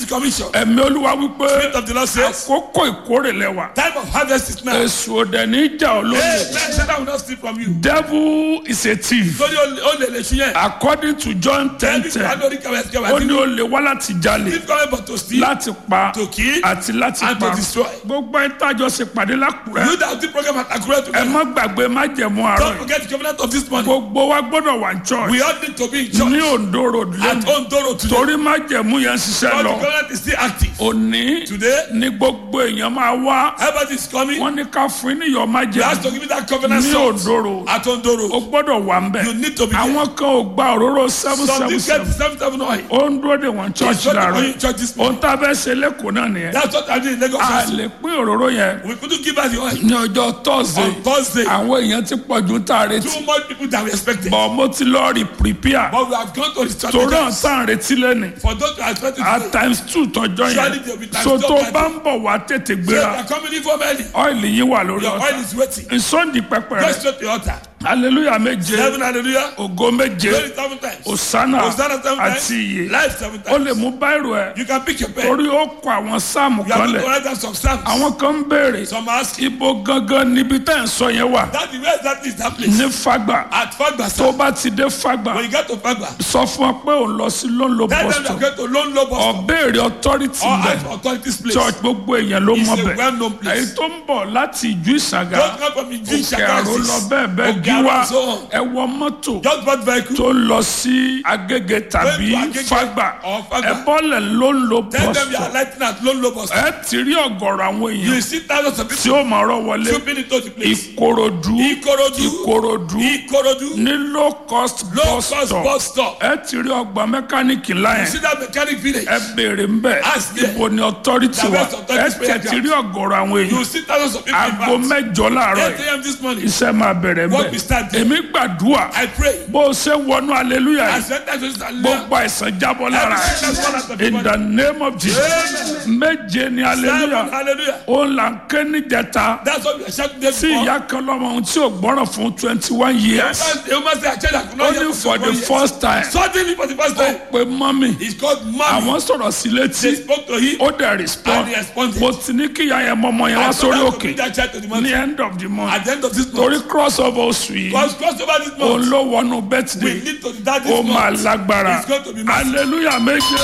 the commission. ẹ̀mí olúwa wípé Spirit of the Lord says, àkókò ìkórè lẹ́wà time of harvest is now. èsù òdẹ ní ìjà Hey, olóyè man, Satan will not steal from you. devil is a thief Lórí ó lè lè ṣu yẹn. according to john ten Ẹbí ten kan lórí kẹwàá ẹsẹ̀ kẹwàá ó ní tí ó lè wá láti jalè Thief coming but to steal, láti pa to kill, àti láti and pa to destroy. gbogbo ẹ̀ tájọ ṣe pàdé lákùrẹ́ You that the program at Akure ẹ together. má gbàgbé má jẹ̀mú àárọ̀ Don't yìí forget the covenant of this morning. gbogbo wa gbọ́dọ̀ wà ní church We all need to be in church ní ondo road at lẹ́nu Ondoro today. torí má jẹ̀mú yẹn ń ṣiṣẹ́ But the lọ covenant is still active. òní Today, ní gbogbo èèyàn máa wá everybody is coming. wọ́n ní ká fún yín níyọ̀ má You have to jẹ̀mú give me that covenant ní salt ondo road at Ondoro. o gbọ́dọ̀ wà ń bẹ̀ You need to be there. àwọn kan ò gba òróró seven Some seven people get seven seven seven oil. ó ń dúró de wọn church It's not the láàárọ̀ only church this ohun morning. tá a fẹ́ ṣe lẹ́kọ̀ọ́ náà nìyẹn That's what I did in Lagos. a also. lè pín òróró yẹn We couldn't give us the oil. ní ọjọ́ thursday On Thursday, àwọn èèyàn ti pọ̀ ju tá a retí too much people that we expected. bọ̀ mo ti lọ rí prepare But we have gone to the torí àwọn strategies. tá à ń retí lẹ́nu For those who are expected at to times two tọjọ́ Surely yẹn there will be times so two tó times. bá ń bọ̀ wá tètè Say, gbéra they are coming in from early. ọ́ìlì yín wà lórí Your ọ̀tá oil is waiting. ìsọ́ndì pẹpẹ Go rẹ straight to the altar. hallelujah méje Seven hallelujah. ògo méje Glory seven times. osana Hosanna seven times. àti iye Life seven ó lè times. mú báírò ẹ You can pick your pen. torí ó kọ àwọn sáàmù You have kan to lẹ̀ write down some psalms. àwọn kan ń béèrè Some ask, ibo gangan níbi tẹ́ ń sọ yẹn wà that where exactly is that place? ní fagba At Fagba, tó sir. bá ti dé fagba When you get to Fagba, sọ fún ọ pé òun lọ sí lóńlò tell them you boston are going to Lone Low Bus Stop ọ̀bẹ̀rẹ̀ authority or bẹ̀ at authorities place. church gbogbo èèyàn ló It's mọ a bẹ̀ well-known place. èyí tó ń bọ̀ láti ìjú ìsàgà Don't come from Ijin òkè àrò lọ bẹ́ẹ̀ bẹ́ẹ̀ gíwá so on. ẹ wọ mọ́tò Just bought vehicle. tó lọ sí agége tàbí Going to Agege fagba or Fagba. ẹ bọ́lẹ̀ ló ń lo Tell them you are bọ́sọ̀ lighting at Lone Low Bus Stop. ẹ ti rí ọ̀gọ̀rọ̀ àwọn You èèyàn see thousands of tí people ó máa rọ wọlé trooping into the place. ìkòròdú Ikorodu. ìkòròdú Ikorodu. ní low cost Low bus cost stop bus stop. ẹ ti rí ọgbà mẹkáníìkì You láyẹn see that mechanic village. ẹ béèrè ń bẹ Ask there. ibo ni authority The wa best authority ẹ prayer tẹ ti rí ọ̀gọ̀rọ̀ àwọn You èèyàn see thousands of people in aago fact. mẹ́jọ láàárọ̀ 8 yìí a.m. this morning. iṣẹ́ máa bẹ̀rẹ̀ Work bẹ́ẹ̀ will start there. èmi gbàdúrà I pray. bó o ṣe wọnú hallelujah yìí As you enter into this gbogbo àìsàn jábọ́ lára Every sickness fall out of your in the name of jesus méje ni Seven, hallelujah hallelujah. ó là ń ké níjẹta That's what we are shouting there tí before. ìyá kan lọ́mọ ohun tí ò gbọ́ràn fún twenty one years The woman say, I tell you, I could ó not ní hear for the for years. first time Suddenly for the first time, pé mọ́mì he's called mommy. àwọn sọ̀rọ̀ sí létí They spoke to him. ó dẹ̀ respond And he responded. mo ti ní kí ìyá yẹn mọ ọmọ yẹn wá I told sórí her to òkè bring that child to the ní mountain. end of the month At the end of this torí month, cross over oṣù yìí because cross over this òun month, ló wọnú we birthday need to that ó this máa month. lágbára It's going to be massive. hallelujah méje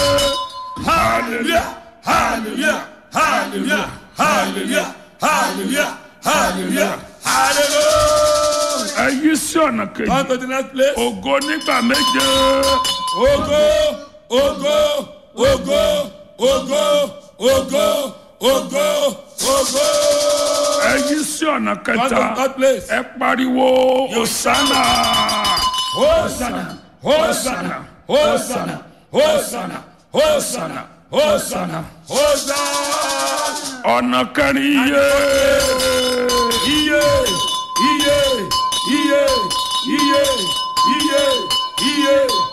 Hallelujah, hallelujah, hallelujah, hallelujah, hallelujah, hallelujah, hallelujah. ẹ yí sí ọ̀nà kejì On to the next place. ògo nígbà méje Ogo, ogo, ogo, ogo, ogo, ogo, ogo. ẹ yí sí ọ̀nà On to kẹta the third place. ẹ pariwo osana Hosanna, Hosanna, Hosanna, Hosanna, Hosanna, Hosanna, Hosanna. ọ̀nà kẹrin yé Iye, iye, iye, iye, iye, iye,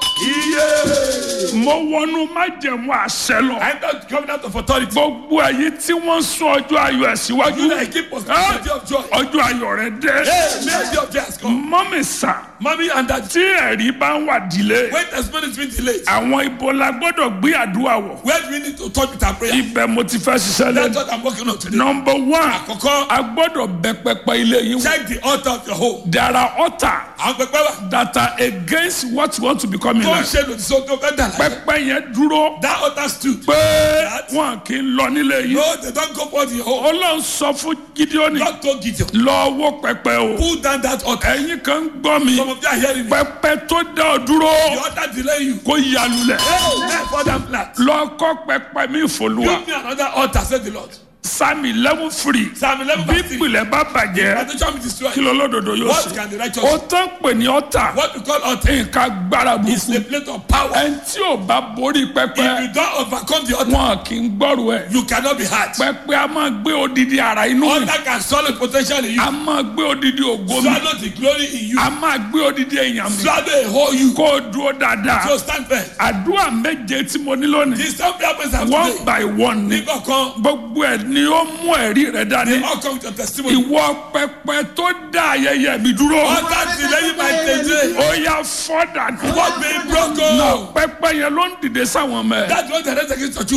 iye. mo wọnú májẹ̀mú àṣẹ lọ I enter the covenant of authority. gbogbo èyí tí wọ́n sún ọjọ́ ayọ̀ ẹ̀ síwájú You that keep us the day of joy. ọjọ́ ayọ̀ rẹ̀ dé Hey, may the day of joy has come. mọ́mì sà Mommy and daddy, tí ẹ̀rí bá ń wà dílé when the spirit has been delayed, àwọn ibo la gbọ́dọ̀ gbé àdúrà wọ̀ where do we need to touch with our prayer? ibẹ̀ mo ti fẹ́ ṣiṣẹ́ That's lẹ́nu what I'm working on today. nọmba one Àkọ́kọ́, a gbọ́dọ̀ bẹ pẹpẹ ilé yín wò check the altar of your home. there are altar Àwọn pẹpẹ wà. that are against what you want to become in Tó ń life ṣe lòdì sóhun tó fẹ́ dà láyé. pẹpẹ yẹn dúró That altar stood. pé wọn kì í lọ nílé yín No, they don't go for the home. ọlọ́run sọ fún gideoni God told Gideon, lọ wó pẹpẹ o pull down that altar. ẹ̀yin kan ń gbọ́ mi Some of you are hearing me. pẹpẹ tó dá ọ dúró The altar delay you. kó yalulẹ̀ Hey, let for them flat. lọ kọ́ pẹpẹ mi fòlùwà Give me another altar, said the Lord. sami eleven free Psalm 11 bí verse 3. ìpìlẹ̀ bá bàjẹ́ Foundation be destroyed. kí ló lódodo yóò What ṣe can the righteous ó do? tán pè ní ọ̀tà What we call altar nǹkan gbára is burúkú a plate of power. ẹni tí ò bá borí If pẹpẹ you don't overcome the altar, wọn kì í gbọ́rù ẹ̀ you cannot be hurt. pẹpẹ a máa gbé odidi ara inú mi Altar can swallow potential in you. a máa gbé odidi ògo mi Swallow the glory in you. a máa gbé odidi èèyàn mi Swallow a whole you. kó o dúró dáadáa So stand firm. àdúrà méje tí mo ní lónìí This time happens after one today. by one ni Nígbà kan, gbogbo ẹ̀ ni ó mú ẹ̀rí rẹ̀ dání all come with your testimony. ìwọ pẹpẹ tó dá ayẹyẹ mi dúró Altar delaying my day. ó yá fọ́dà What being broken? pẹpẹ yẹn ló ń dìde sáwọn ọmọ ẹ That's what the rest against your